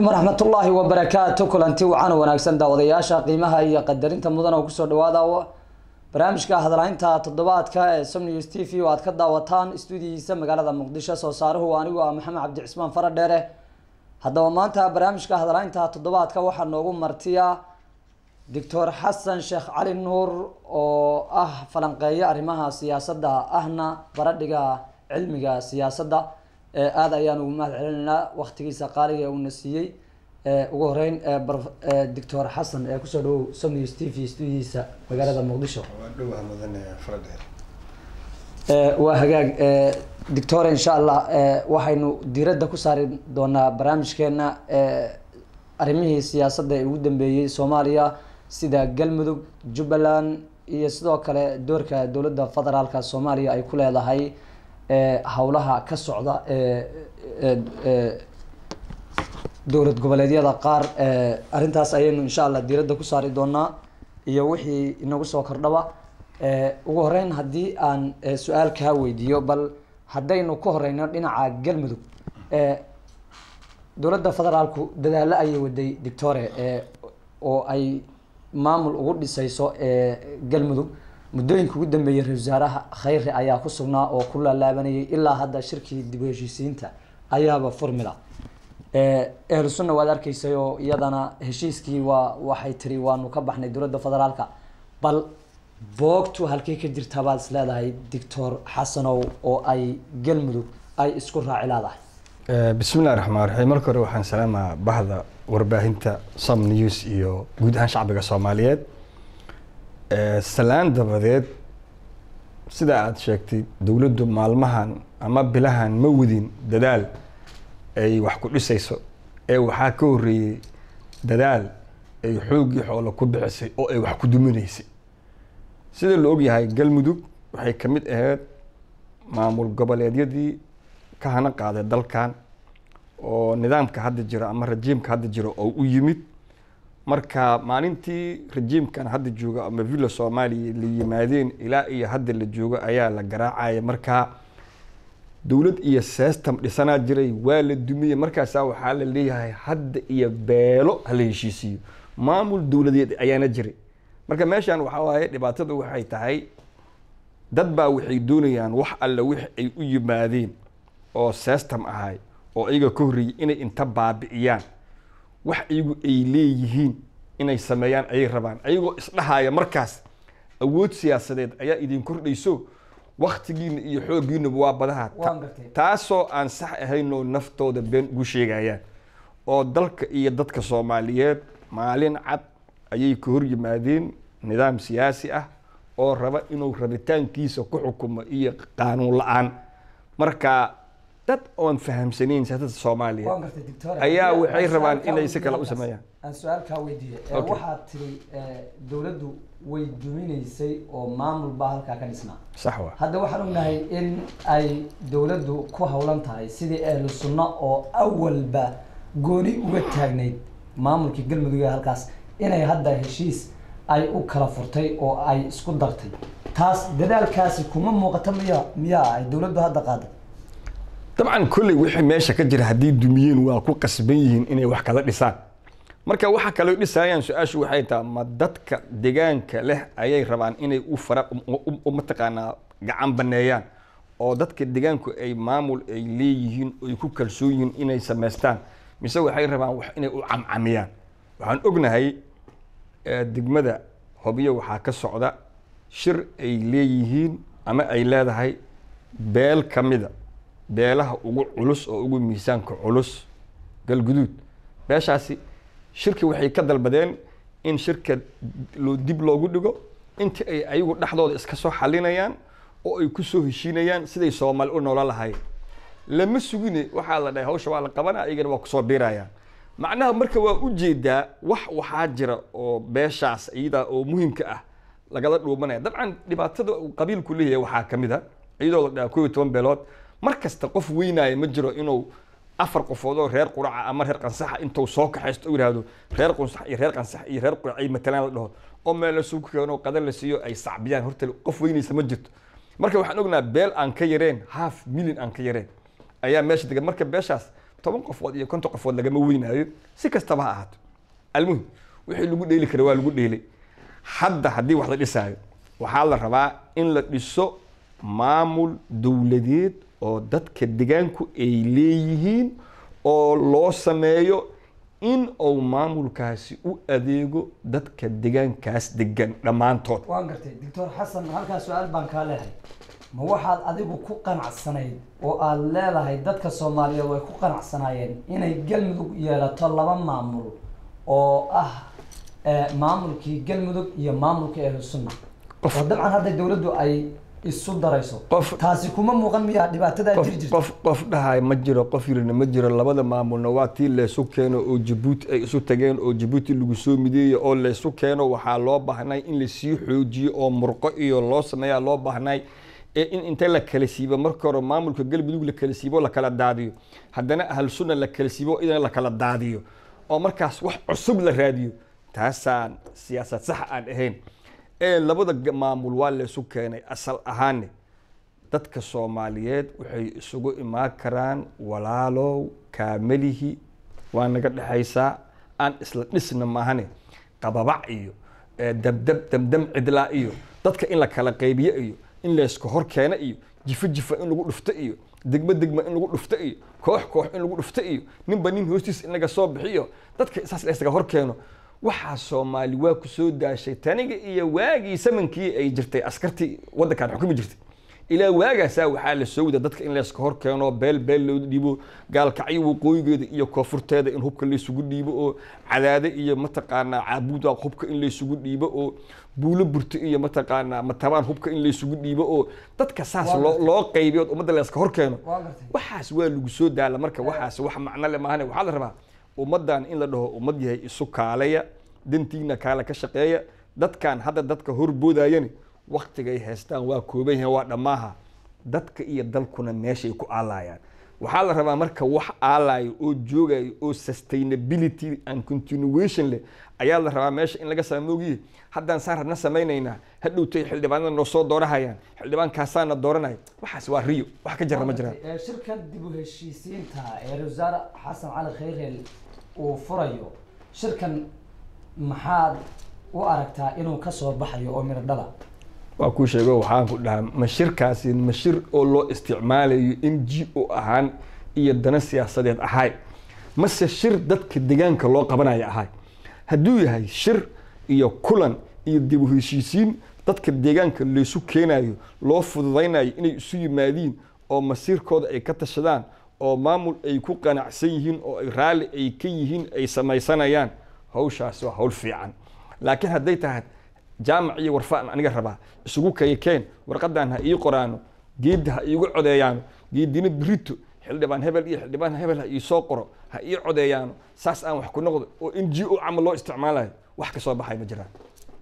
calaykum waraxmatullaahi wabarakaatu kulanti wacan wanaagsan daawadayaasha qiimaha iyo qadarinta mudan oo kusoo dhawaada barnaamijka hadlaynta toddobaadka ee som news t v oo aad ka daawataan stuudiyihiisa magaalada muqdisho soo saaruhu anigu ah maxamed cabdi cismaan faradheere haddaba maanta barnaamijka hadlaynta toddobaadka waxaa noogu martiya doctor xasan sheekh cali nuur oo ah falanqeeyo arrimaha siyaasadda ahna baradhiga cilmiga siyaasadda aada ayaan ugu mahad celinaynaa waktigiisa qaaliga ee uuna siiyey ugu horeyn doctor xasan ee kusoo dhawow som news t v stuudiyiisa magaalada muqdisho waa hagaag doctor insha allah waxaynu diiradda ku saari doonaa barnaamijkeena arrimihii siyaasadda ee ugu dambeeyey soomaaliya sida galmudug jubbaland iyo sidoo kale doorka dowladda federaalka soomaaliya ay ku leedahay howlaha ka socda dowlad goboleedyada qaar arrintaas ayaynu insha allah diiradda ku saari doonaa iyo wixii inagu soo kordhaba ugu horeyn haddii aan su-aal kaa weydiiyo bal haddaynu ka horeyno dhinaca galmudug dowladda federaalku dadaalo ayay waday dictore oo ay maamul ugu dhisayso galmudug muddooyinka ugu dambeeyay ra-isul wasaaraha khayre ayaa ku sugnaa oo ku laalaabanayay ilaa hadda shirkii dib u heshiisiinta ayaaba formula ehlu sunna waad arkaysay oo iyadana heshiiskii waa waxay tiri waanu ka baxnay dowladda federaalka bal boogtu halkey ka jirtaa baad is leedahay doctor xasanow oo ay galmudug ay isku raaci leedahay bismillahi raxmaan raxiim marka hore waxaan salaamaa bahda warbaahinta som news iyo guud ahaan shacbiga soomaaliyeed salaan dabadeed sida aada sheegtay dowladdu maalmahan ama bilahan ma wadin dadaal ay wax ku dhisayso ee waxaa ka horreeyey dadaal ay xooggii xoolo ku bixisay oo ay wax ku duminaysay sida la ogyahay galmudug waxay ka mid ahayd maamul goboleedyadii ka hana qaaday dalkan oo nidaamka hadda jiro ama rajiimka hadda jiro oo u yimid marka maalintii rajiimkan hadda jooga ama villa soomaaliya la yimaadeen ilaa iyo hadda la joogo ayaa la garaacaya markaa dowlad iyo system dhisanaa jiray waa la dumiyey markaasaa waxaa la leeyahay hadda iyo beelo hala heshiisiiyo maamul dowladeed ayaana jiray marka meeshan waxaa waaye dhibaatada waxay tahay dad baa waxay doonayaan wax alle wix ay u yimaadeen oo system ahay oo iyaga ka horreeyey inay inta baabi'iyaan wax iyagu ay leeyihiin inay sameeyaan ayay rabaan ayagoo isdhahaya markaas awood siyaasadeed ayaa idin kordhayso waktigiina iyo xooggiinaba waa badaha taasoo aan sax ahaynoo naftooda been ugu sheegayaan oo dalka iyo dadka soomaaliyeed maalin cad ayay ka hor yimaadeen nidaam siyaasi ah oo raba inuu rabitaankiisa ku xukumo iyo qaanuun la-aan marka dad oon fahamsanayn siyaasadda soomaaliya ayaa waxay rabaan inay si kale u sameeyaan aan su-aal kaa weydiiye waxaad tiri dowladdu way duminaysay oo maamul baa halkaa ka dhisnaa sax wa hadda waxaan ognahay in ay dowladdu ku howlan tahay sidii ahlu sunno oo awalba gooni uga taagnayd maamulkii galmudug ee halkaas inay hadda heshiis ay u kala furtay oo ay isku dartay taas dadaalkaasi kuma muuqato miya miyaa ay dowladdu hadda qaaday dabcan kolley wixii meesha ka jira haddii dumiyeen waa ku qasban yihiin inay wax kala dhisaan marka waxa kaloo dhisayaan su-aashu waxay tahay ma dadka deegaanka leh ayay rabaan inay u fara mataqaanaa gacan baneeyaan oo dadka deegaanku ay maamul ay leeyihiin ay ku kalsoon yihiin inay samaystaan mise waxay rabaan wax inay u camcamiyaan waxaan ognahay degmada hobyo waxaa ka socda shir ay leeyihiin ama ay leedahay beel ka mida beelaha ugu culus oo ugu miisaanka culus galguduud beeshaasi shirki waxay ka dalbadeen in shirka loo dib loogu dhigo intii ay ayagu dhexdooda iska soo xalinayaan oo ay ku soo heshiinayaan siday soomaali u noola lahayn lama sugine waxaa la dhahay hawsha waa la qabanaya iyagana waa kusoo biirayaan macnaha marka waa ujeedaa wax waxaa jira oo beeshaas iyadaa oo muhiimka ah lagala dhuumanaya dabcan dhibaatada uu qabiilku leeyahay waxaa ka mid a iyadoo la dhaha koo iyo toban beelood mar kasta qof weynaayo ma jiro inuu afar qofood oo reer quraca ama reer qansaxa intuu soo kaxaysto u yihahdo reer qunsax iyo reer qansax iyo reer qurac ay matalaan la dhaho oo meel la sugu keeno qadan la siiyo ay sacbiyaan horta qof weynaysa ma jirto marka waxaan ognaa beel aan ka yareen half million aan ka yareen ayaa meesha degan marka beeshaas toban qofood iyo konton qofood lagama weynaayo si kastaba ha ahaato almuhim wixii lagu dheeli kara waa lagu dheelay hadda haddii wax la dhisaayo waxaa la rabaa in la dhiso maamul dowladeed oo dadka degaanku ay leeyihiin oo loo sameeyo in uu maamulkaasi u adeego dadka degaankaas degan dhammaantood waan gartay doctor xasan halkaas su-aal baan kaa leehay ma waxaad adigu ku qanacsanayd oo aada leedahay dadka soomaaliyeed way ku qanacsanaayeen inay galmudug yeelato laba maamul oo ah maamulkii galmudug iyo maamulka ahlu sunna oo dabcan hadda dawladdu ay isu darayso Qof- taasi kuma muuqan miyaa dhibaatadaa qof jiri jirta qof qof dhahay ma jiro qof yirina ma jiro labada maamulna waa tii laysu keeno oo jabuuti ay isu tageen oo jabuuti lagu soo mideeyey oo laysu keeno waxaa loo baahnay in lasii xoojiyo oo murqo iyo loo sameeyaa loo baahnay ee in inta la kala siibo marka hore maamulka galmudug la kala siibo la kala daadiyo haddana ahlu sunna la kala siibo idan la kala daadiyo oo markaas wax cusub la raadiyo taasaan siyaasad sax aan ahayn ee labada ga- maamul waa laysu keenay asal ahaane dadka soomaaliyeed waxay isugu imaan karaan walaalow kaamalihi waa naga dhexaysaa aan isla dhisna maahane qababac iyo eh, dabdab damdam cidlaa iyo dadka in la kala qaybiyo iyo in layska hor keeno iyo jifo jifa in lagu dhufto iyo degmo degmo in lagu dhufto iyo koox koox in lagu dhufto iyo ninba nin hoostiis in laga soo bixiyo dadka saas laysaga hor keeno waxaa soomaali waa ku soo daashay taniga iyo waagii samankii ay jirtay askartii waddankan xukumi jirtay ilaa waagaasaa waxaa la soo wada dadka in layska hor keeno beel beel loo dhiibo gaalkacyo waqooyigeeda iyo koonfurteeda in hubka laysugu dhiibo oo cadaade iyo mataqaanaa caabuda hubka in laysugu dhiibo oo buulo burto iyo mataqaanaa matabaan hubka in laysugu dhiibo oo dadka saas Waa loo gartay. loo qaybiyo oo ummadda layska hor keeno waa gartay waxaas waa lagu soo daala marka waxaas wax macno le maahane waxaa la rabaa ummaddan in la dhaho ummad yahay isu kaalaya dantiina kaala ka shaqeeya dadkan hadda dadka horboodayani waktigay haystaan waa kooban yahay waa dhammaaha dadka iyo dalkuna meeshay ku aalayaan waxaa la rabaa marka wax aalayo oo joogayo oo sustainability and continuation leh ayaa la rabaa meesha in laga saamoogiye haddaan saan rabna samaynaynaa hadhowtay xildhibaanada noo soo doorahayaan xildhibaankaasaana dooranaya waxaas waa riyo wax ka jira ma jiraan Ee, shirkan dib u heshiisiinta ee ra-iisul wasaare xasan cali khayreel uu furayo shirkan maxaad u aragtaa inuu ka soo baxayo oo midho dhala waa kuu sheego waxaan ku dhahaa mashirkaasi mashir oo loo isticmaalayo n g o ahaan iyo dana siyaasadeed ahay mase shir dadka degaanka loo qabanayo ahay hadduu yahay shir iyo kulan iyo dib u heshiisiin dadka deegaanka laysu keenayo loo fududaynayo inay isu yimaadiin oo masiirkooda ay ka tashadaan oo maamul ay ku qanacsan yihiin oo ay raalli ay ka yihiin ay samaysanayaan hawshaasi waa hawl fiican laakiin hadday tahay jaamac iyo warfaan aniga rabaa isugu kayakeen warqadan ha ii qoraano geedda ha iigu codeeyaano geedina birito xildhibaan hebel iyo xildhibaan hebel ha ii soo qoro ha ii codeeyaano saas aan wax ku noqdo oo n g o camal loo isticmaalayo wax ka soo baxay ma jiraan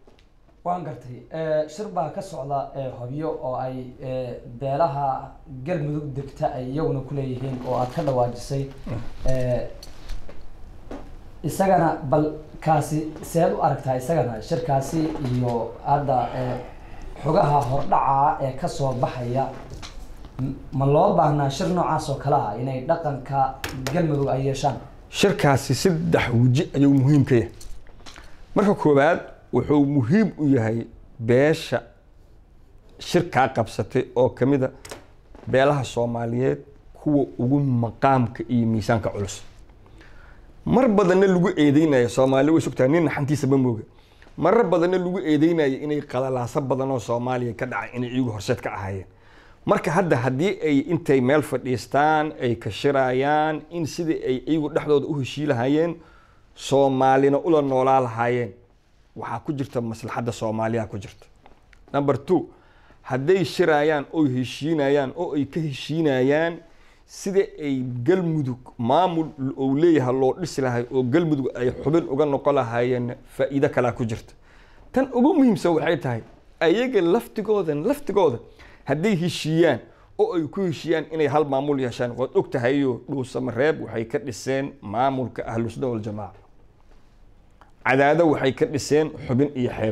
waan gartay Ee, shir baa ka socda ee, hobyo oo ay ee, beelaha galmudug degta ay iyaguna kuleeyihiin oo aad ka dhawaajisay Ee, isagana bal kaasi seed u aragtaa isagana shirkaasi iyo hadda ee, xogaha hordhaca ee kasoo baxaya m- ma loo baahnaa shir noocaas oo kale ah inay dhaqanka galmudug ay yeeshaan shirkaasi saddex weji ayuu muhiim ka yahay marka koowaad wuxuu muhiim u yahay beesha shirkaa qabsatay oo ka mid a beelaha soomaaliyeed kuwa ugu maqaamka iyo miisaanka culus mar badanna lagu eedeynayo soomaali way sugtahay nin naxantiisa ma mooga marar badanna lagu eedeynayo inay qalalaaso badan oo soomaaliya ka dhacay inay iyagu horseed ka ahaayeen marka hadda haddii ay intay meel fadhiistaan ay ka shirayaan in sidii ay iyagu dhexdooda u heshii lahaayeen soomaalina ula noolaa lahaayeen waxaa ku jirta maslaxadda soomaaliya ku jirta number two hadday shirayaan oo heshiinayaan oo ay ka heshiinayaan sida ay galmudug maamul ou leeyahay loo dhisi lahay oo galmudug ay xubin uga noqon lahaayeen faa'iido kalaa ku jirta tan ugu muhiimsan waxay tahay ayaga laftigooda laftigooda hadday heshiiyaan oo ay ku heshiiyaan inay hal maamul yeeshaan waad og tahayo dhuusamareeb waxay ka dhiseen maamulka ahlusuna waljamaaca cadaado waxay ka dhiseen xubin iyo xeeb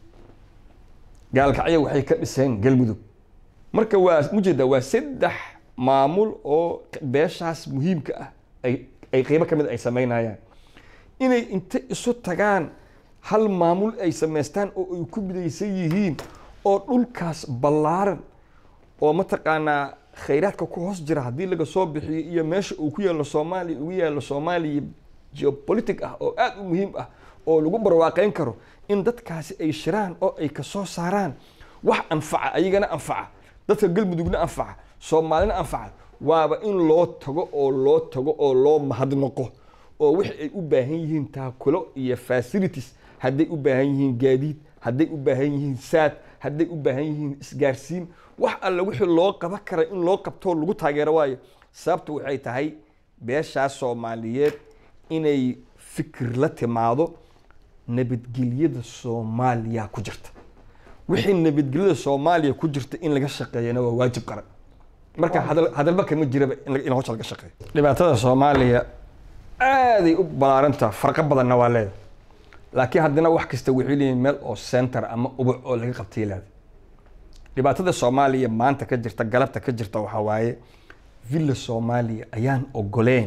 gaalkacyo waxay ka dhiseen galmudug marka waa mujeeda waa saddex maamul oo beeshaas muhiimka ah ay ay qeybo ka mid ay sameynayaan inay inta isu tagaan hal maamul ay samaystaan oo ay ku midaysan yihiin oo dhulkaas ballaaran oo mataqaanaa khayraadka ku hoos jira haddii laga soo bixiyo iyo meesha uu ku yaalo soomaaliya ugu yaalo soomaaliya geopolitic ah oo aada u muhiim ah oo lagu barwaaqeyn karo in dadkaasi ay shiraan oo ay kasoo saaraan wax anfaca ayagana anfaca dadka galmudugna anfaca soomaalina anfaca waaba in loo tago oo loo tago oo loo mahadnaqo oo wixii ay u baahan yihiin taakulo iyo facilities hadday u baahan yihiin gaadiid hadday u baahan yihiin saad hadday u baahan yihiin isgaarsiin wax alle wixii loo qaban kara in loo qabtoo lagu taageero waayo sababtu waxay tahay beeshaas soomaaliyeed inay fikir la timaado nabadgelyada soomaaliya ku jirta wixii nabadgelyada soomaaliya ku jirta in laga shaqeeyana waa waajib qaran marka hadal hadalba kama jiraba in in hawsha laga shaqeeyo dhibaatada soomaaliya aaday u ballaarantaa farqo badanna waa leedahay laakiin haddana wax kasta waxay leeyihin meel oo center ama ubac oo laga qabtay leedahay dhibaatada soomaaliya maanta ka jirta galabta ka jirta waxaa waaye villa soomaaliya ayaan ogoleen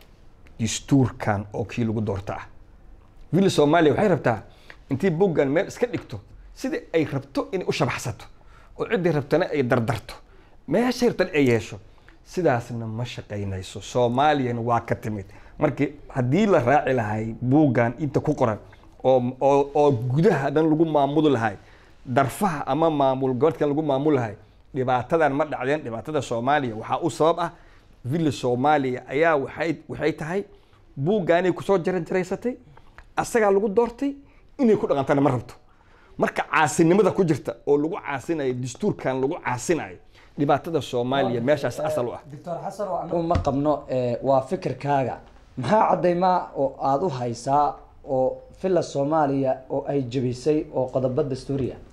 dastuurkan oo kii lagu doorta ah villa soomaaliya waxay rabtaa intii boggan meel iska dhigto sida ay rabto inay u shabaxsato oo ciddii rabtana ay dardarto meeshay rabtana ay yeesho sidaasna ma shaqaynayso soomaaliyana waa ka timid markii haddii la raaci lahay buuggan inta ku qoran oo oo oo gudaha dhan lagu maamuli lahay darfaha ama maamul goboleedkan lagu maamul lahay dhibaatadan ma dhacdeen dhibaatada soomaaliya waxaa u sabab ah villa soomaaliya ayaa waxay waxay tahay buuggaanay kusoo jaran jaraysatay asagaa lagu doortay inay ku dhaqantana ma rabto marka caasinimada ku jirta oo lagu caasinayo dastuurkan lagu caasinayo dhibaatada soomaaliya meeshaas asal u ah doctor xasan oo anagu ma qabno eh, waa fikirkaaga maxaa caddaymaa oo aada u haysaa oo villa soomaaliya oo ay jebisay oo qodobo dastuuri ah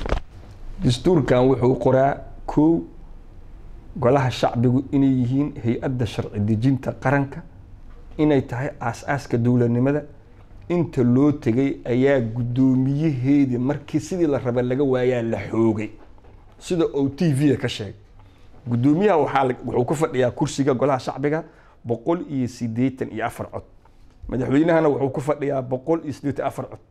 dastuurkan wuxuu qoraa kow golaha shacbigu inay yihiin hay-adda sharci dejinta qaranka inay tahay aas-aaska dowladnimada inta loo tegay ayaa guddoomiyaheedii markii sidii la raba laga waayaa la xoogay sida uu t v-da ka sheegay guddoomiyaha waxaa la- wuxuu ku fadhiyaa kursiga golaha shacbiga boqol iyo siddeetan iyo afar cod madaxweynahana wuxuu ku fadhiyaa boqol iyo siddeetan afar cod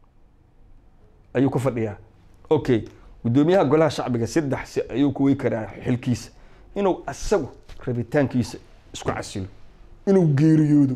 ayuu ku fadhiyaa okay guddoomiyaha golaha shacbiga saddex si ayuu ku wey karaa xilkiisa inuu asagu rabitaankiisa isku casilo inuu geeriyoodo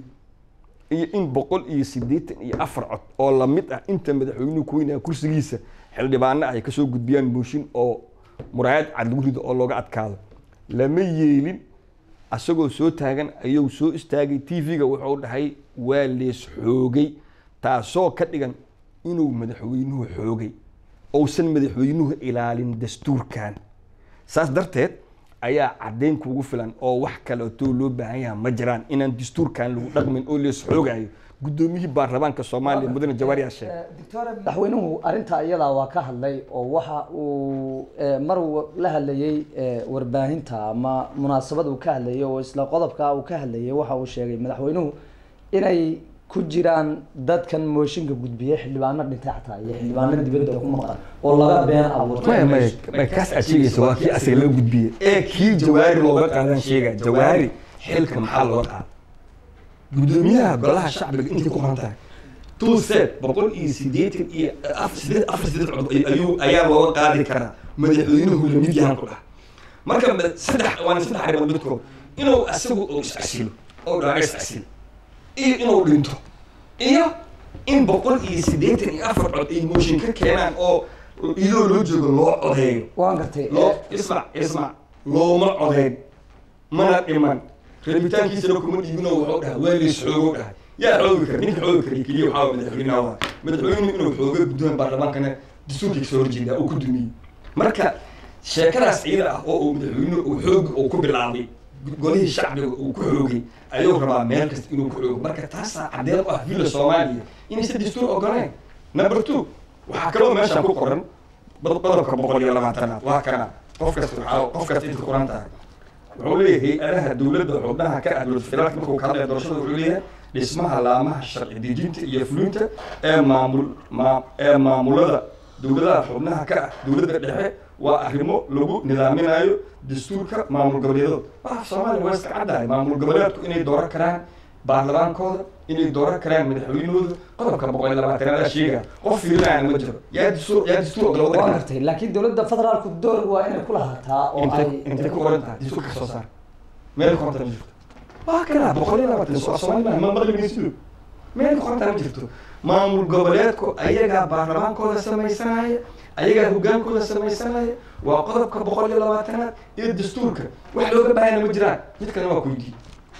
iyo in boqol iyo siddeetan iyo afar cod oo lamid ah inta madaxweynuhu ku weynaya kursigiisa xildhibaano ay kasoo gudbiyaan mooshin oo muraayad cad lagu rido oo looga adkaado lama yeelin asagoo soo taagan ayuu soo istaagay t v-ga wuxuu dhahay waa lees xoogay taasoo ka dhigan inuu madaxweynuhu xoogay uusan madaxweynuhu ilaalin dastuurkan saas darteed ayaa caddayn kuugu filan oo wax kaleetoo loo baahan yaha ma jiraan inaan dastuurkan lagu dhaqmin oo lees xoogayo guddoomiyihii baarlamaanka soomaaliya mudane jawaar yaa sheegay doctor madaxweynuhu arrintaa iyadaa waa ka hadlay oo waxa uu eh, mar wa- la hadlayey eh, warbaahinta ama munaasabad uu ka hadlayay oo isla qodobka uu ka hadlayay waxa uu sheegay madaxweynuhu inay ku jiraan dadkan mooshinka gudbiya xildhibaano dhintay xataa iyo xildhibaano dibadda ku maqan oo laga been abuurtay maya maya maya kaas aad sheegaysa waa kii asaga loo gudbiyey ee kii jawaari looga qaadan sheega jawaari xilka maxaa looga qaada guddoomiyaha golaha shacbiga intay ku qoran tahay two set boqol iyo siddeetan iyo af- siddeed- afar siddeed cod ayuu ayaa looga qaadi karaa madaxweynuhu lamid yahan ku dhaha marka mada- saddex waana saddex arrimood midkood inuu asagu uu iscasilo oo dhaaga iscasilo iyo inuu dhinto iyo in boqol iyo siddeetan iyo afar cod ay mooshin ka keenaan oo iyadoo loo joogo loo codeeyo waan gartay loo eh, ismac ismac looma codeyn mana dhiman rabitaankiisana kuma dhiibino wuxuu dhahay waa lees xoogo dhahay yaa xoogi kara ninka xoogi kara keliya waxaa waa madaxweynaha waa madaxweynuhu inuu xoogo guddoon baarlamaankana dastuurkiisa soo horjeedaa uu ku dumiyey marka sheekadaas iyada ah oo uu madaxweynuhu uu xoogi uu ku bilaabay golihii shacbiga uu ku xoogay ayuu rabaa meel kasta inuu ku xoogo marka taasaa caddeyn u ah villa soomaaliya inaysan dastuur ogoleen number two waxaa kaloo meeshaan ku qoran bad- qodobka boqol iyo labaatanaad waa kana qof kasta waxaa qof kasta inta qoran tahay wuxuu leeyahay hay-adaha dowladda xubnaha ka ah dowlad federaalka markuu ka hadlaya doorashada wuxuu leeyahay dhismaha laamaha sharci dejinta iyo fulinta ee maamul maa ee maamulada dowladaha xubnaha ka ah dowladda dhexe waa arrimo lagu nidaaminayo dastuurka maamul goboleedyada ah soomaaliya waa iska caddahay maamul goboleedku inay dooran karaan baarlamaankooda inay dooran karaan madaxweynahooda qodobka boqol iyo labaatanaad sheega qof fiirinayana ma jiro yaa dastuur yaa dastuur waa ogolawada gartay laakiin dowladda federaalku door waa inay ku lahaataa oo intay ay intay ku qoran tahay dastuurka soo saar meel ku qoran tahay ma jirto waa kana boqol iyo labaatan soo soomaaliya ma maqlimaysido meel ku qoran tahay ma jirto maamul goboleedku ayagaa baarlamaankooda samaysanaya ayagaa hogaankooda samaysanaya waa qodobka boqol iyo labaatanaad iyo dastuurka wax looga baahana ma jiraan mid kalena waa ku weydiiyey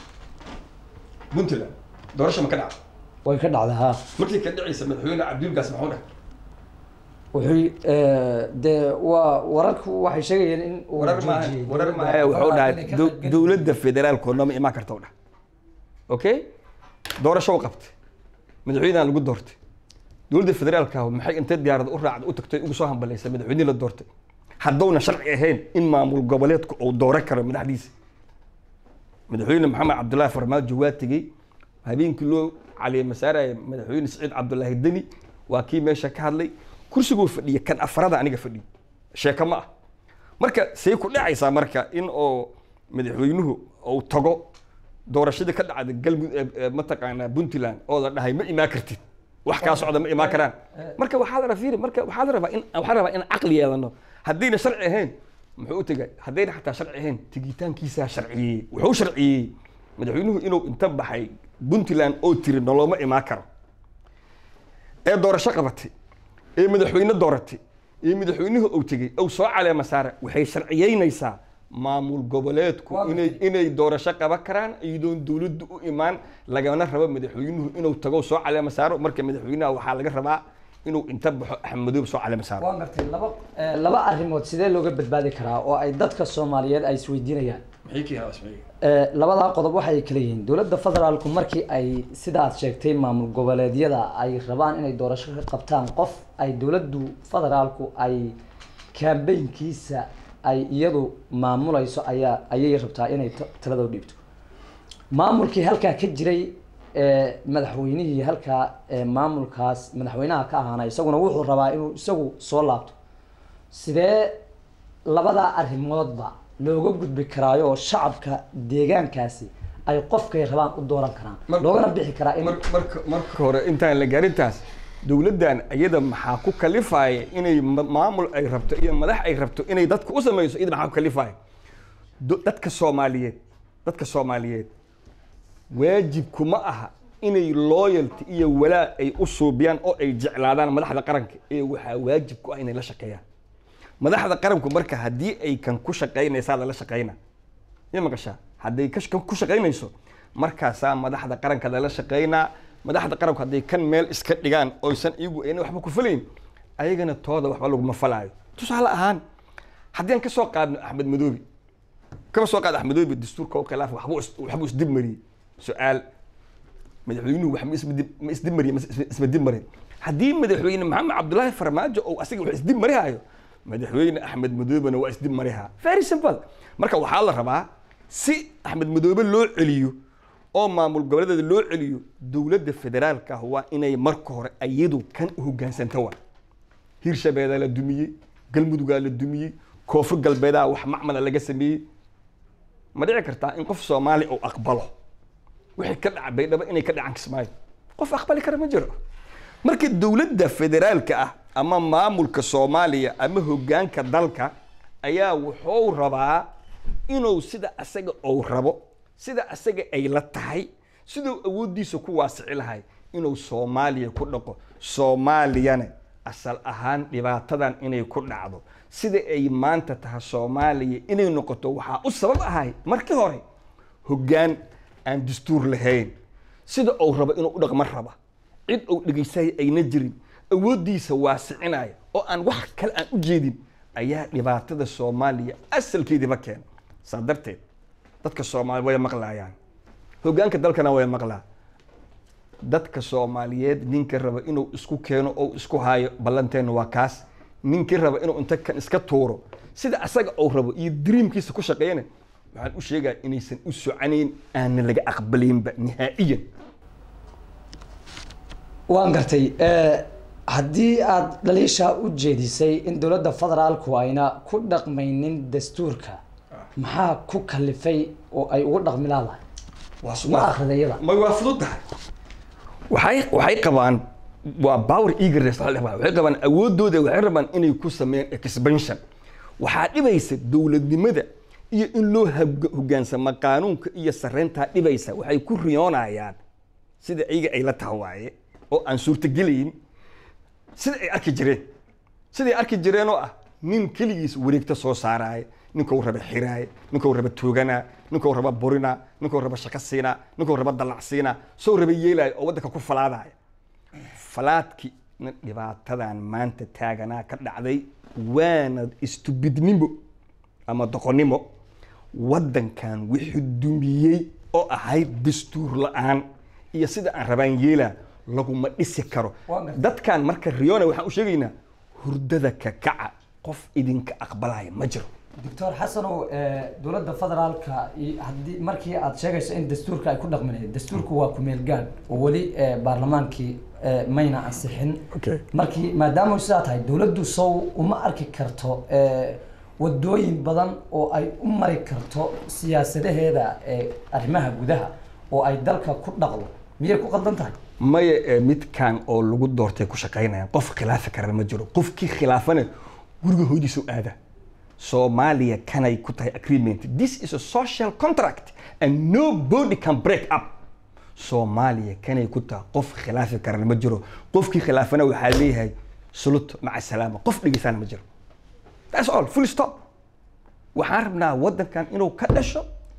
puntland doorasho ma ka dhacda way ka dhacdaa ha markii ka dhacaysa madaxweyne cabdilgaas maxuu dhahay wuxuu dee waa wararku waxay sheegayeen in uu warar maaha joojiyey warar dowladda maaha wuxuu federaalka dhahay inay ka dow- qaybgeli- dowladda federaalku nama imaan karta u dhah okay doorasho u qabtay madaxweynaha lagu doortay dowladda federaalka maxay intay diyaarada u raacda u tagtay ugu soo hambalaysa madaxweynihii la doortay haddowna sharci ahayn in maamul goboleedku uu dooran karo madaxdiisa madaxweyne maxamed cabdullaahi farmaajo waa tegey habeenkii loo caleemasaaraya madaxweyne siciid cabdullaahi deni waa kii meesha ka hadlay kursiguu fadhiya kan afarada aniga fadhiyo sheeko ma ah marka say ku dhacaysaa marka in oo madaxweynuhu uu tago doorashadii ka dhacda galmud ee- ee mataqaanaa puntland oo la dhahay ma imaan kartid wax kaa socda ma imaan karaan marka waxaa la rabaa marka waxaa la rabaa in waxaa la rabaa in caqli yeelano haddayna sharci ahayn muxuu u tegay haddayna xataa sharci ahayn tegitaankiisaa sharciyeeyey wuxuu sharciyeeyey madaxweynuhu inuu inta baxay puntland oo tiri noloma imaan karo ee doorasho qabatay ee madaxweyne dooratay ee madaxweynuhu uu tegey uu soo caleema saara waxay sharciyeynaysaa maamul goboleedku Waa inay inay doorasho qaban karaan iyadoon dowladdu u imaan lagana rabo madaxweynuhu inuu tago soo caleema saaro marka madaxweynaha waxaa laga rabaa inuu inta baxo axmedoob soo caleema saaro waan gartay laba eh, laba arrimood sidee looga badbaadi karaa oo ay dadka soomaaliyeed ay isweydiinayaan maxay ka yaabaa Eh, labadaa qodob waxay kala yihiin dowladda federaalku markii ay sida aad sheegtay maamul goboleedyada ay rabaan inay doorasho ka qabtaan qof ay dowladdu federaalku ay kambeynkiisa ay iyadu maamulayso ayaa ayay rabtaa inay ta- talada u dhiibto maamulkii halkaa ka jiray ee madaxweynihii halkaa ee maamulkaas madaxweynaha ka ahaana isaguna wuxuu rabaa inuu isagu soo laabto sidee labadaa arrimoodba looga gudbi karaayo oo shacabka deegaankaasi ay qofkay rabaan u dooran karaan loogana bixi karaa in Mar- marka marka hore intaan la gaarintaas dowladdan iyada maxaa ku kalifaya inay ma- maamul ay rabto iyo madax ay rabto inay dadka u samayso iyada maxaa ku kalifaya Do- dadka soomaaliyeed dadka soomaaliyeed waajibku ma aha inay loyalty iyo walaa ay u suubiyaan oo ay jeclaadaan madaxda qaranka ee waxaa waajib ku ah inay la shaqeeyaan madaxda qaranku marka haddii ay kan ku shaqaynaysaa lala shaqayna ya maqashaa hadday ka kan ku shaqaynayso markaasaa madaxda qaranka lala shaqaynaa madaxda qaranku hadday kan meel iska dhigaan oysan iyagu ayna waxba ku falayn ayagana tooda waxba laguma falaayo tusaale ahaan haddii aan ka soo qaadno axmed madoobi kama soo qaad axmed madoobi dastuurka u khilaaf waxbuu is- waxbuu isdib mariyey su-aal madaxweynuhu wax ma isbedib ma isdib mariye ma is- isma dib marin haddii madaxweyne maxamed cabdullaahi farmaajo ou asaga wax isdib marihayo madaxweyne axmed madoobena waa isdib marihaa very simple marka waxaa la rabaa si axmed madoobe loo celiyo oo maamul goboleedeeda loo celiyo dowladda federaalka ah waa inay marka hore iyadu kan u hogaansanta waa hirshabeedaa la dumiyey galmudugaa la dumiyey koonfur galbeedaa wax macmala laga sameeyey ma dhici kartaa in qof soomaali uu aqbalo wixii ka dhaca baydhabo inay ka dhacaan kismaayo qof aqbali kara ma jiro marka dowladda federaalka ah ama maamulka soomaaliya ama hoggaanka dalka ayaa wuxuu rabaa inuu sida asaga uu rabo sida asaga ay la tahay siduu awooddiisa ku waasici lahay inuu soomaaliya ku dhaqo soomaaliyana asal ahaan dhibaatadan inay ku dhacdo sida ay maanta tahay soomaaliya inay noqoto waxaa u sabab ahay markii hore hoggaan aan dastuur lahayn sida uu rabo inuu u dhaqmo raba cid uu dhegaysaya ayna jirin awooddiisa waasicinaya oo aan wax kale aan u jeedin ayaa dhibaatada soomaaliya asalkeediiba keena saa darteed dadka soomaali way maqlayaan hoggaanka dalkana way maqlaa dadka soomaaliyeed ninka raba inuu isku keeno oo isku haayo ballanteena waa kaas ninkii raba inuu inta kan iska tuuro sida asaga uu rabo iyo dreamkiisa ku shaqeeyana waxaan u sheegaya inaysan u soconayn aana laga aqbalaynba nihaa'iyan waan gartay haddii aada dhaliishaa u jeedisay in dowladda federaalku ayna ku dhaqmaynin dastuurka maxaa ku kalifay oo ay ugu dhaqmi laadahay ma akridayada ma waa fudud tahay waxay waxay qabaan waa power eagerness waxa la dhahaa. waxay qabaan awoodooda waxay rabaan inay ku sameeyaan expansion waxaa dhibaysa dowladnimada iyo in loo hab- hoggaansamo qaanuunka iyo sarreyntaa dhibaysa waxay ku riyoonayaan sida iyaga ay la tahay waaye oo aan suurtagelayn sida ay arki jireen siday arki jireen oo ah nin keligiis wareegta soo saaraaya ninkuu raba xiraaya ninkuu raba tooganaa ninkuu raba burinaa ninkuu raba shaqo siinaa ninkuu raba dalac siinaa soo raba yeelaya oo waddanka ku falaadaya falaadki dhibaatadan maanta taaganaa ka dhacday waana istubidnimo ama doqonnimo waddankan wixii dumiyey oo ahayd dastuur la-aan iyo sida aan rabaan yeelaa laguma dhisi karo Waa gartay. dadkan marka riyoona waxaan u sheegaynaa hurdada ka kaca qof idinka aqbalaya ma jiro doctor xasanow dowladda federaalka i- haddii markii aad sheegayso in dastuurka ay ku dhaqmi lahayd dastuurku waa kumeel gaadh oo weli eh, baarlamaankii eh, mayna ansixin Okay. markii maadaama sidaa tahay dowladdu sow uma arki karto eh, wadooyin badan oo ay u mari karto siyaasadaheeda eh, arrimaha gudaha oo ay dalka ku dhaqdo miyay ku qaldan tahay maya ee midkan oo lagu doortay ku shaqaynayaan qof khilaafi karana ma jiro qofkii khilaafana guriga hooyadiisu aada soomaaliya kanay ku tahay agreement this is a social contract and nobody can break up soomaaliya kanay ku tahay qof khilaafi karana ma jiro qofkii khilaafana waxaa leeyahay suluto maca salaama qof dhegeysana ma jiro that's all full stop waxaan rabnaa waddankan inuu ka dhasho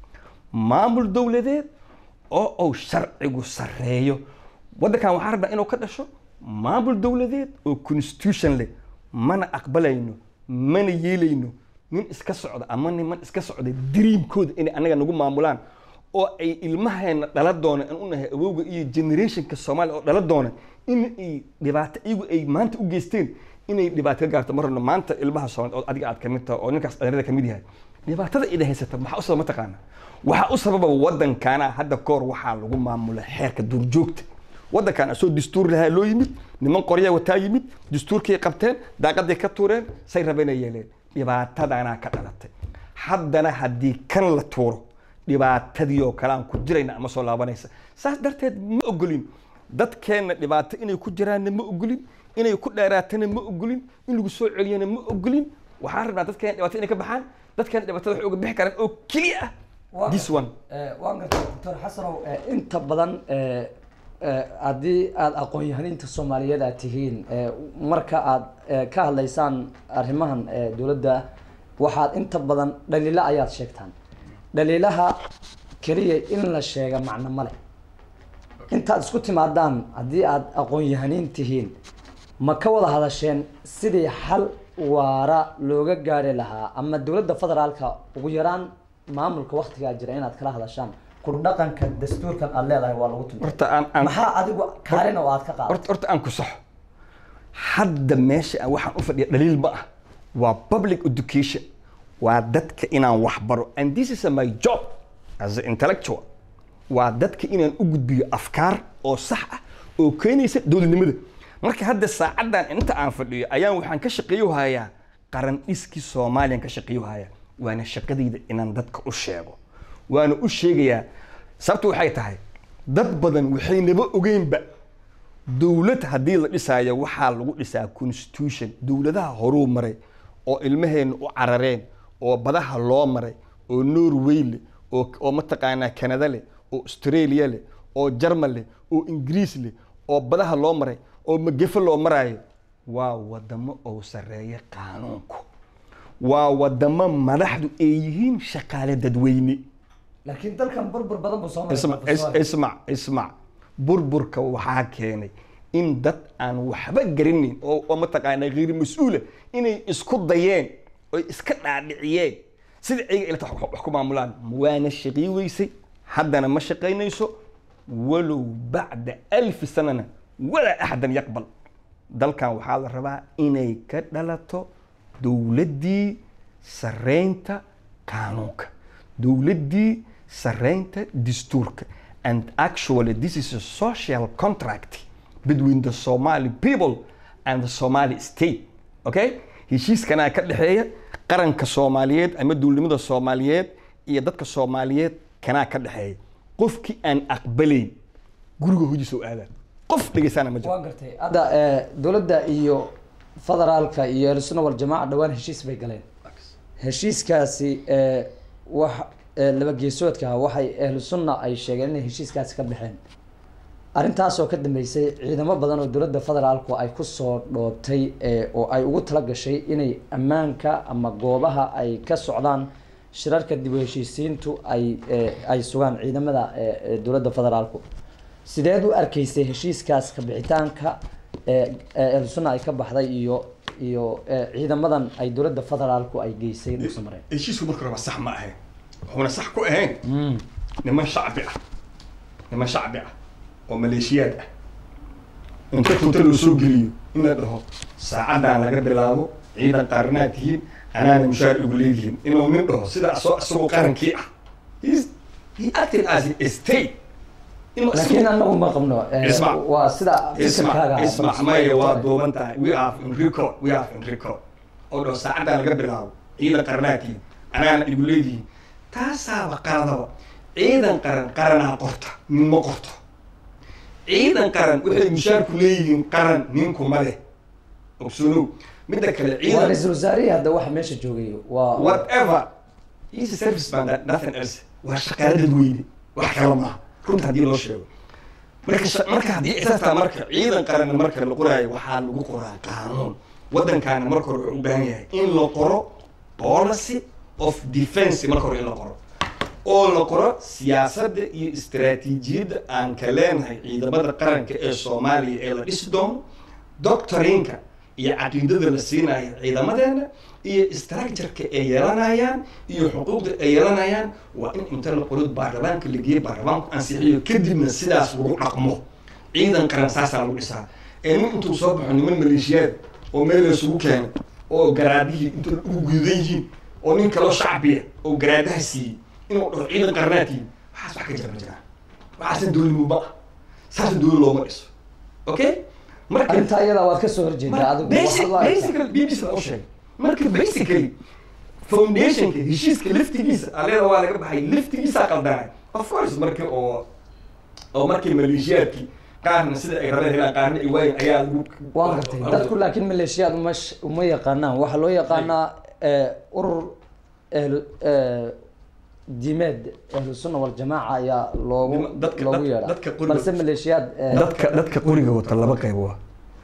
maamul dowladeed oo uu sharcigu sarreeyo waddankan waxaan rabnaa inuu ka dhasho maamul dowladeed oo constitution leh mana aqbalayno mana yeelayno nin iska socda ama niman iska socda dreamkooda inay annaga nagu maamulaan oo ay ilmaheena dhala doona aan u nahay awowga iyo generationka soomaaliya oo dhala doona in ay dhibaato iyagu ay maanta u geysteen inay dhibaato ka gaarto ma rabno maanta ilmaha soomaaliya oo adiga aad kamid tahay oo ninkaas dhalinyarada kamid yahay dhibaatada ida haysata maxaa u sababa mataqaana waxaa u sababa waddankana hadda koor waxaa lagu maamula xeerka duurjoogta waddankan asoo dastuur lahaa loo yimid niman qoryaa wataa yimid dastuurkay qabteen daaqaday ka tuureen say rabeenay yeeleen dhibaatadaanaa ka dhalatay haddana haddii kan la tuuro dhibaatadii oo kale aan ku jirayna ama soo laabanaysa saas darteed ma ogolin dadkeenna dhibaato inay ku jiraanna ma ogolin inay ku dheeraatana ma ogolin in lagu soo celiyana ma ogolin waxaan rabnaa dadkeena dhibaato inay ka baxaan dadkeena dhibaatada waxay uga bixi karaan oo keliya ah this one waan gartay doctor xasanow inta badan eh, eh, haddii aada aqoon-yahaniinta soomaaliyeed aad tihiin eh, marka aada eh, ka hadlaysaan arrimahan eh, dowladda waxaad inta badan dhaliilo ayaad sheegtaan dhaliilaha keliya in la sheega macno male intaad isku timaadaan haddii aada aqoon-yahaniin tihiin ma ka wada hadasheen sidii xal waara looga gaari lahaa ama dowladda federaalka ugu yaraan maamulka waktigaa jira inaad kala hadashaan ku dhaqanka dastuurkan aada leedahay waa lagu tuntay horta aan aan maxaa adigu kaalin oo aad ka qaadato horta horta aan ku saxo hadda meesha aan waxaan u fadhiya dhaliil ma ah waa public education waa dadka inaan wax baro and this is my job as an intellectual waa dadka inaan u gudbiyo afkaar oo sax ah oo keenaysa dowladnimada marka hadda saacaddan inta aan fadhiyo ayaan waxaan ka shaqeeyo hayaa qaran dhiskii soomaaliyan ka shaqeeyo hayaa waana shaqadayda inaan dadka u sheego waana u sheegayaa sababtu waxay tahay dad badan waxaynaba ogeynba dowlad haddii la dhisaayo waxaa lagu dhisaa constitution dowladaha horuu maray oo ilmaheena u carareen oo badaha loo maray oo norway leh oo oo mataqaanaa canada leh oo australia leh oo jarmal leh oo ingiriis leh oo badaha loo maray oo magefo loo maraayo waa wadamo oo sarreeya qaanuunku waa wadamo madaxdu ay yihiin shaqaale dadweyne laakiin dalkan burbur badan buu soo ismac is- ismac ismac burburka waxaa keenay in dad aan waxba garinin oo oo mataqaanaa ghiir mas-uula inay isku dayeen oy iska dhaadhiciyeen sida ayaga ilata wax wax ku maamulaan waana shaqii weysay haddana ma shaqaynayso walow bacda alfi sanana walaa axadan yaqbal dalkan waxaa la rabaa inay ka dhalato dowladdii sarreynta qaanuunka dowladdii sarreynta dastuurka and actually this is a social contract between the Somali people and the somali state okay heshiiskanaa ka dhexeeya qaranka soomaaliyeed ama dowladnimada soomaaliyeed iyo dadka soomaaliyeed kanaa ka dhexeeya qofkii aan aqbalayn guriga hojiisa u aadaan qof dhegeysaana ma jiro waan gartay hadda eh, dowladda iyo federaalka iyo ahlusunna waljamaaca dhowaan heshiis bay galeen heshiiskaasi eh, wax eh, laba geesoodka ah waxay ahlu sunna ay sheegeen inay heshiiskaasi ka baxeen arrintaasoo ka dambeysay ciidamo badan oo dowladda federaalku ay kusoo dhoobtay eh, oo ay ugu tala gashay inay ammaanka ama goobaha ay ka socdaan shirarka dib u heshiisiintu ay eh, ay sugaan ciidamada eh, eh, dowladda federaalku sideed u arkaysay heshiiskaas ka bixitaanka ee ee ahlu sunna ay ka baxday iyo iyo eh, ciidamadan ay dowladda federaalku ay geysay dhulka mareen heshiisku marka horeba sax ma ahayn wuxuuna sax ku ahayn niman shacbi ah niman shacbi ah oo maleeshiyaad ah inta tunta loo soo geliyo in la dhaho saacaddan laga bilaabo ciidan qaaranaad tihiin anaana mushaar igu leedihiin inuu nin dhaho sida asoo isagoo qarankii ah He's- he acted as a state inuu laakiin isagoo- anagu ma qabno eh, Ismac. waa sida ismac fikirkaaga ismac maya waa duuban tahay we are in record we are in record oo dhaho saacaddan laga bilaabo ciidan qaranaadkiin anaana igu leedihiin taasaaba qaladaba ciidan qaran qaranaa qorta nin ma qorto ciidan qaran waxay mushaarku leeyihiin qaran ninkuma leh ogsoonow midda kale waa ciidan ra-iisul wasaarihii hadda waxa meesha joogay waa whatever is a service man that nothing else waa shaqaale dadweyne wax kala maaha runta haddii loo sheego marka sha- marka haddii xisaabtaa marka ciidan qaran marka la qoraayo waxaa lagu qoraa qaanuun waddankaana marka hore wuxuu u baahan yahay in la qoro policy of defense marka hore in la qoro oo la qoro siyaasadda iyo istaraatiijiyadda aan ka leenahay ciidamada qaranka ee soomaaliya ee la dhisi doono doctorinka iyo caqiidada la siinayo ciidamadeena iyo structureka ay yeelanayaan iyo xuquuqda ay yeelanayaan waa in inta la qoro baarlamaanka la geeyo baarlamaanku ansixiyo kadibna sidaas lagu dhaqmo ciidan qaran saasaa lagu dhisaa ee nin intuu soo baxo niman maleeshiyaad oo meel la isugu keenay oo garaadihii inta ugu gudan yihiin oo nin kaloo shacbiya oo garaadaha siiyey inuu dhaho ciidan qaranaadkii waxaas wax ka jira ma jiraan waxaasna dowladnimo ma ah saasna dowlad looma dhiso okay marka arrintaa iyada waad kasoo horjeedaa adigu basic waxaad u aragtaa- basically bbc la u sheegay marka basically foundationka heshiiska laftigiisa aleeda waa laga baxay laftigiisaa qaldanay of course markii oo oo markii maleeshiyaadkii qaarna sida ay rabeen helaan qaarna ay waayeen ayaa lagu waan gartay dadku laakiin maleeshiyaad uma sh- uma yaqaanaan waxaa loo yaqaanaa eh, urur ahlu eh, diimeed ahlu sunna waljamaaca ayaa loogu Nima- dadka- loogu dad- yeedhaa dadka qoriga- balse maleeshiyaad eh, dadka dadka qoriga wata laba qayb waa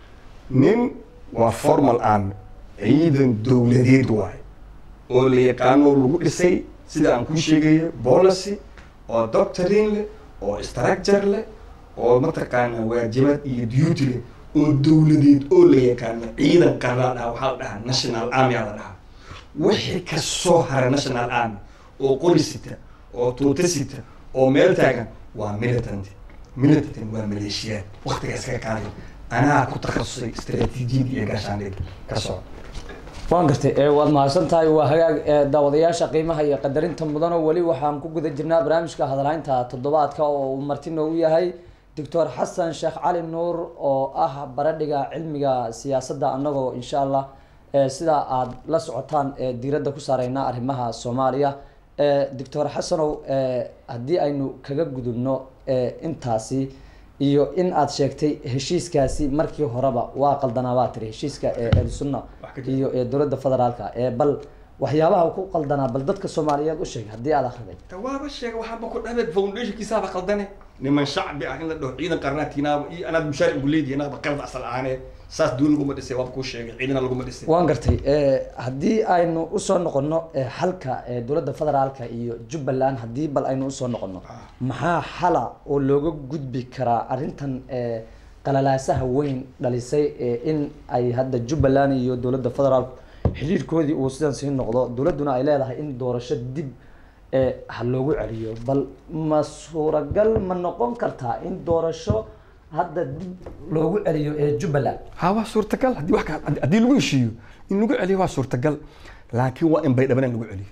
nin waa formal army ciidan dowladeed waay oo la yaqaano lagu dhisay sida aan ku sheegayo policy oo doctrine leh oo structure leh oo mataqaana waajibaad iyo duty leh oo dowladeed oo la yaqaano ciidan qaran la dhaha waxaa la dhahaa national army aa la dhahaa wixii ka soo hara national army oo qori sita oo tuuta sita oo meel taagan waa militant militant waa maleeshiyaad waktiga iskaga qaaday anaa ku takhasusay istaraatiijiyad iyo gaashaandhig ka soo waan gartay ee waad mahadsan tahay waa hagaag ee daawadayaasha qiimaha iyo qadarinta mudan oo weli waxaan ku guda jirnaa barnaamijka hadalaynta toddobaadka oo uu marti noogu yahay doctor xasan sheekh cali nuur oo ah baradhiga cilmiga siyaasadda annagoo insha allah ee sida aad la socotaan ee diiradda ku saareyna arrimaha soomaaliya ee doctor xasanow ee haddii aynu kaga gudubno ee intaasi iyo in aad sheegtay heshiiskaasi markii horeba waa qaldanaa baa tiri heshiiska ee ahlusunna Wax ka jira. iyo ee dowladda federaalka ee bal waxyaabaha ku qaldanaa bal dadka soomaaliyeed u sheeg haddii aad akhriday tawaaba sheega waxaaba ku dhabeed foundationkiisaaba qaldane niman shacbi ah in la dhaho ciidan qarnaatiinaaba iyo anaad mushaar ugu leedihi anaaba qalad asal ahaanee saas duul laguma dhisay waaba kuu sheegay ciidana laguma dhisay waan gartay ee, haddii aynu usoo noqono ee, xalka ee, dowladda federaalka iyo jubbaland haddii bal aynu usoo noqono maxaa xala oo looga gudbi karaa arrintan ee, qalalaasaha weyn dhalisay ee, in ay hadda jubbaland iyo dowladda federaalku xiriirkoodii uu sidan sii noqdo dowladduna ay leedahay in doorasho dib ee, ha loogu celiyo bal ma suuragal ma noqon kartaa in doorasho hadda dib loogu celiyo ee jubbaland ha waa suurtagal haddii wax ka haddii lagu heshiiyo in lagu celiyo waa suurtagal laakiin waa in baydhaban lagu celiyo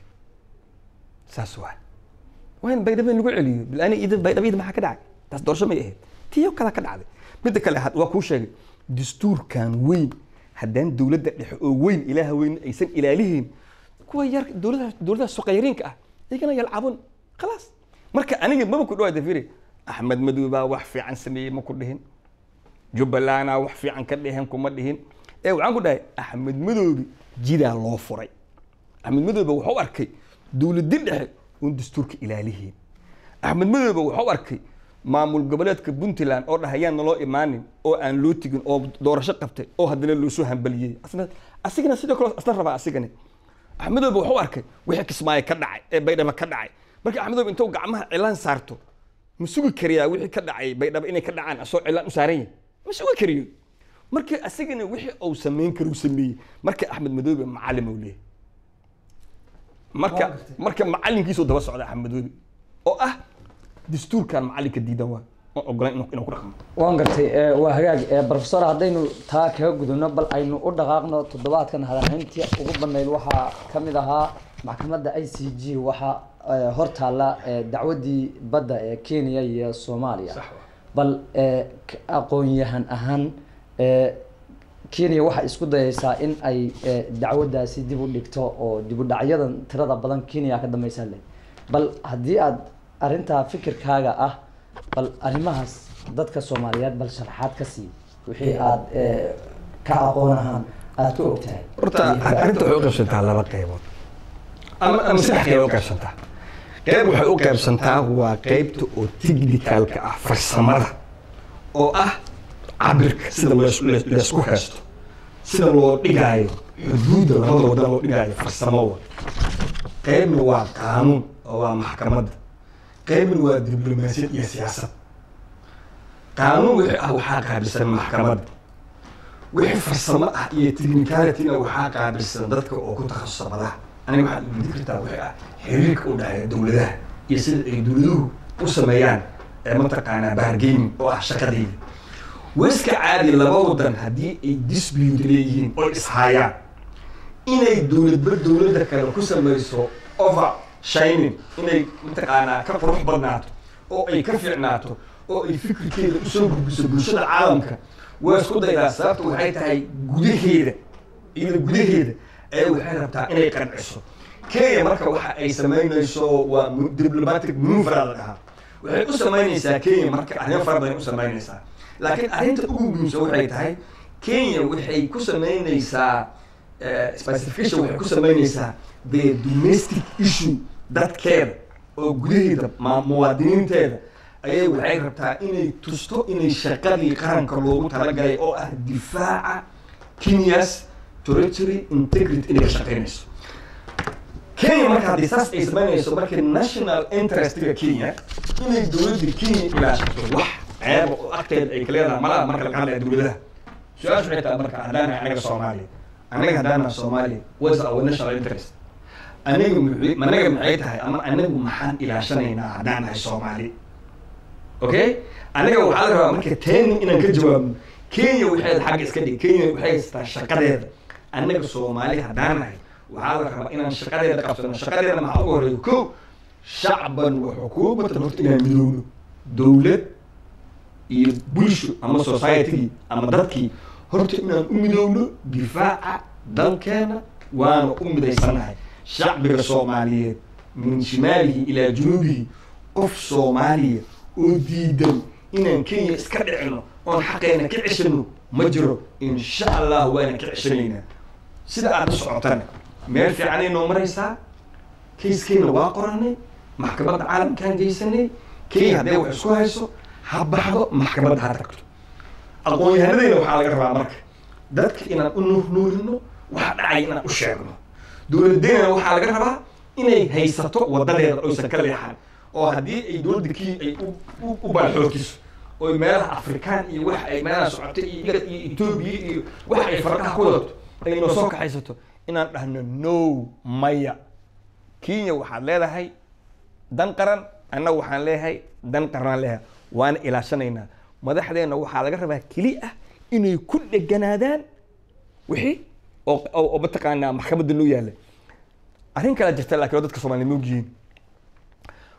saas waa waa in baydhaban lagu celiyo bilaani idan baydhabayda maxaa ka dhacay taas doorasho may ahayd tiyo kala ka dhacday midda kale had- waa kuu sheegay dastuurkan weyn haddaan dowladda dhexe oo weyn ilaaha weyn aysan ilaalihiin kuwa yar dowladaha dowladaha soqayriinka ah iyagana yalcabun khalaas marka aniga maba ku dhawaada firi axmed madow baa wax fiican sameeyey ma ku dhihin jubbalandaa wax fiican ka dhehen kuma dhihin ee waxaan ku dhahay axmed madoobi jidaa loo furay axmed madoobe wuxuu arkay dowladi dhexe uun dastuurka ilaalihiin axmed madoobe wuxuu arkay maamul goboleedka puntland oo dhahayaan naloo imaanin oo aan loo tegin oo doorasho qabtay oo haddana loosoo hambaliyey asna asigana sidoo kale asna rabaa asigani axmedoobe wuxuu arkay wixii kismaayo ka dhacay ee baydhabo ka dhacay marka axmedoobe intuu gacmaha cilaan saarto ma sugi kariyaa wixii ka dhacay baydhabo inay ka dhacaan asoo cilaan u saaran yahay ma sugi kariyo marka asigana wixii uu samayn karo uu sameeyey marka axmed madoobe macallim uu leeyahay marka marka macalinkiisuu daba socda axmed madoobe oo ah dastuurkan macalinka diidan waa oo ogolaan inuu inuu ku dhaqmo waan gartay ee, waa hagaag ee, professor haddaynu taa kaga gudubno bal aynu u dhaqaaqno toddobaadkan hadalhayntii ugu badnayd waxaa ka mid ahaa maxkamadda i c g waxaa ee, hortaalla ee, dacwaddii badda ee kenya iyo soomaaliya bal ee, k- aqoon-yahan ahaan ee, kenya waxay isku dayaysaa in ay ee, dacwaddaasi dib u dhigto oo dib u dhacyadan tirada badan kenya ka dambeysa leh bal haddii aad arrintaa fikirkaaga ah bal arrimahaas dadka soomaaliyeed bal sharaxaad ka sii wixii aad ee, ka aqoon ahaan aad ka ogtahay horta arrinta waxay u qaybsantaa laba qaybood ama ama saddex qayb u qaybsantaa qayb waxay u qaybsantaa waa qaybta oo technicalka ah farsamada oo ah cabirka sida lees- lees- leesku haysto sida loo dhigaayo xuduudda labada wadan loo dhigaayo farsamo wa qaybna waa qaanuun oo waa maxkamadda qaybna waa diblomaasiyad iyo siyaasad qaanuun wixii ah waxaa qaabilsan maxkamadda wixii farsamo ah iyo technicalityna waxaa qaabilsan dadka oo ku takhasusa madaha aniga waxaad weydiin kartaa wixii ah xiriirka u dhexeeya dowladaha iyo sida ay dowladuhu u sameeyaan ee mataqaanaa bargaining oo ah shaqadeyda waiska caadi laba wadan haddii ay dispute leeyihiin oo ishayaan inay dowladba dowladda kale ku samayso over shining inay mataqaanaa ka qurux badnaato oo ay ka fiicnaato oo ay fikirkeeda usoo gudbiso bulshada caalamka waa isku daydaa sababta waxay tahay gudaheeda iyada gudaheeda ee waxay rabtaa inay qanciso kenya marka waxa ay samaynayso waa mu- diplomatic maneuver la dhahaa waxay u samaynaysaa kenya marka arrimo fara badan u samaynaysaa laakiin arrinta ugu muhiimsan waxay tahay kenya waxay ku samaynaysaa eh, specification waxay ku samaynaysaa the domestic issue dadkeeda oo gudaheeda ma- muwaadiniinteeda ayay waxay rabtaa inay tusto inay shaqadii qaranka loogu talagalay oo ah difaaca kenyas territory integrity inay ka shaqaynayso kenya marka haddii saas ay samaynayso marka national interestga kenya inay dowladda kenya ilaashato wax ceeba oo agteeda ay ka leedahay malaha marka laga hadlaya dowladaha su-aashu waxay tahay marka haddaan nahay anaga soomaaliya anaga haddaan nahay soomaaliya what's our national interest aniga muxuu anaga maxay tahay ama anagu maxaan ilaashanaynaa haddaan nahay soomaali okay anaga waxaa la rabaa marka teeni inaan ka jawaabno kenya waxay xagga iska dhig kenya waxay haystaa shaqadeeda anaga soomaali haddaan nahay waxaa la rabaa inaan shaqadeeda qabsano shaqadeeda maxaa ugu horeeya ko shacban wa xukuumatan horta inaan midoowno dowlad iyo bulsho ama societygii ama dadkii horta inaan u midoowno difaaca dalkeena waana u midaysanahay shacbiga soomaaliyeed min shimaalihi ilaa junuubihi qof soomaaliya oo diidan inaan kenya iska dhicino oon xaqeena ka ceshano ma jiro insha allah waana ka ceshanaynaa sida aad u socotana meel fiicanay noo maraysaa kayskeena waa qoranay maxkamadda caalamkaan geysanay kenya haddee wax isku hayso ha baxdo maxkamadda ha tagto aqoon-yahanadayna waxaa laga rabaa marka dadka inaan u nuurnuurino waxa dhacaya inaan u sheegno dowladeena waxaa laga rabaa inay haysato wadadeeda oysan ka leexan oo haddii ay dowladda kii ay u- u- u baalxootiso oo meelaha afrikaan iyo wax ay meelaha socotay iyo igad iyo etoobiya iyo wax ay farqaha ku wadato ay noo soo kaxaysato inaan dhahno no maya kenya waxaad leedahay dan qaran annaga waxaan leeyahay dan qaranaan leeyahay waana ilaashanaynaa madaxdeenna waxaa laga rabaa keli ah inay ku dheganaadaan wixii oo oo oo mataqaanaa maxkamadda loo yaalla arrin kala jirta laakiin oo dadka soomaaliya moogyihiin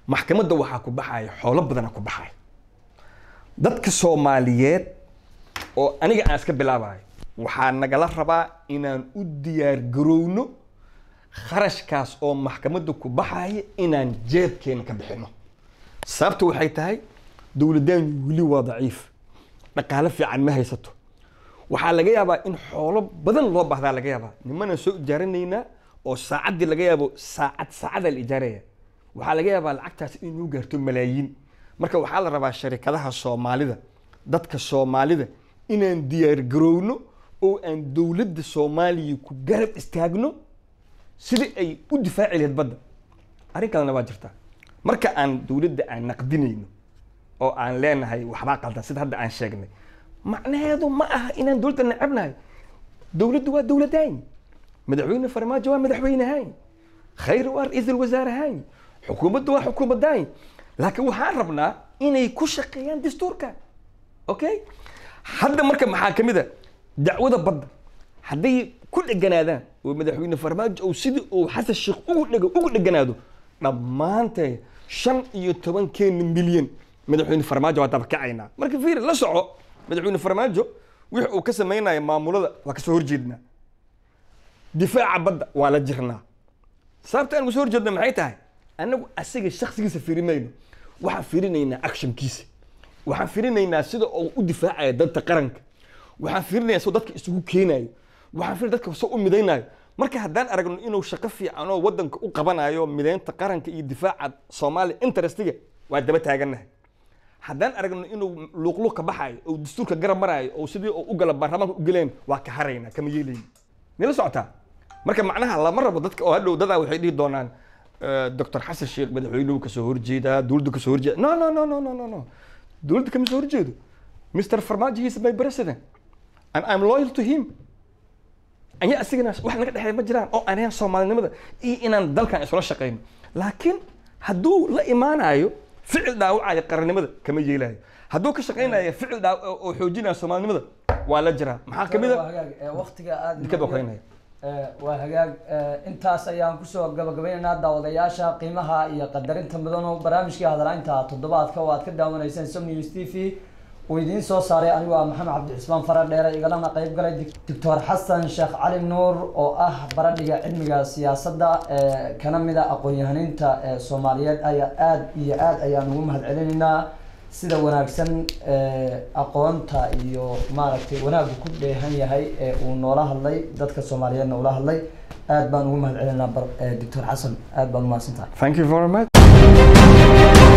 maxkamadda waxaa ku baxaya xoolo badana ku baxaya dadka soomaaliyeed oo aniga aan iska bilaabayo waxaa nagala rabaa inaan u diyaar garowno kharashkaas oo maxkamadda ku baxaya inaan jeebkeena ka bixino sababta waxay tahay dowladdaanu weli waa daciif dhaqaale fiican ma haysato waxaa laga yaabaa in xoolo badan loo baahdaa laga yaabaa nimanaan soo ijaaranaynaa oo saacaddii laga yaabo saacad saacadaa la ijaaraya waxaa laga yaabaa lacagtaas inuu gaarto malaayiin marka waxaa la rabaa sharikadaha soomaalida dadka soomaalida inaan diyaar garowno oo aan dowladda soomaaliya ku garab istaagno sidii ay u difaaci lahayd badda arrin kalena waa jirtaa marka aan dowladda aan naqdinayno oo aan leenahay waxbaa qaldan sida hadda aan sheegnay macnaheedu ma aha inaan dowladda necebnahay dowladdu waa dowladayn madaxweyne farmaajo waa madaxweynehayn khayr waa ra-iisul wasaarahayn xukuumaddu waa xukuumadayn laakiin waxaan rabnaa inay ku shaqeeyaan dastuurka okay hadda marka maxaa ka mid a dacwada badda hadday ku dheganaadaan oo madaxweyne farmaajo ou sidii uu xasan sheekh ugu dhego ugu dheganaado dhammaantee shan iyo tobankeena milyan madaxweyne farmaajo waa dabakacaynaa marka fiir la soco madaxweyne farmaajo wix uu ka samaynayo maamulada waa kasoo horjeednaa difaaca badda waa la jirnaa sababta aan kasoo horjeedna maxay tahay annagu asaga shaksigiisa fiiri mayno waxaan fiirinaynaa actionkiisa waxaan fiirinaynaa sida uu u difaacaya danta qaranka waxaan fiirinayaa sida dadka isugu keenayo waxaan fiirinaya dadka soo u midaynayo marka haddaan aragno inuu shaqo fiican oo wadanka u qabanayo mideynta qaranka iyo difaaca soomaaliya interestiga waa daba taagannahay haddaan aragno inuu luuqluuq ka baxayo oo dastuurka garab maraayo oo sidii uu u gala baarlamaanka u geleen waa ka haraynaa kama yeelayno nila socotaa marka macnaha lama rabo dadka oo hadhow dadaa waxay dhihi doonaan doctor xasan sheekh madaxweynuhu kasoo horjeedaa dowladda kasoo horjeeda no no no no no no no dowladda kama soo horjeedo mr farmaajo he is my president and i'm loyal to him anya asigana wax naga dhexeeya ma jiraan oo aan ahayn soomaalinimada iyo inaan dalkan isula shaqeyno laakiin hadduu la imaanayo ficil dhaawacaya qarannimada kama yeelayo hadduu ka shaqeynayo ficil dhaaw oo xoojinaya soomaalinimada waa la jiraa maxaa kamid a waqtiga aad dikad okeynaya waa hagaag intaas ayaan kusoo gabagabaynaynaa daawadayaasha qiimaha iyo qadarinta mudan oo barnaamijkii hadalaynta toddobaadka oo aad ka daawanayseen som news t v uu idiin soo saaray anigu ah maxamed cabdixismaan fara dheere igalana qayb galay doctor xasan sheekh cali nuur oo ah baradhiga cilmiga siyaasadda kana mid a aqoon-yahaniinta soomaaliyeed ayaa aada iyo aad ayaan ugu mahad celinaynaa sida wanaagsan aqoonta iyo maaragtay wanaaggu ku dheehan yahay ee uu noola hadlay dadka soomaaliyeedna ula hadlay aad baan ugu mahad celinaynaa doctor xasan aad baan umahadsantahay thank you very much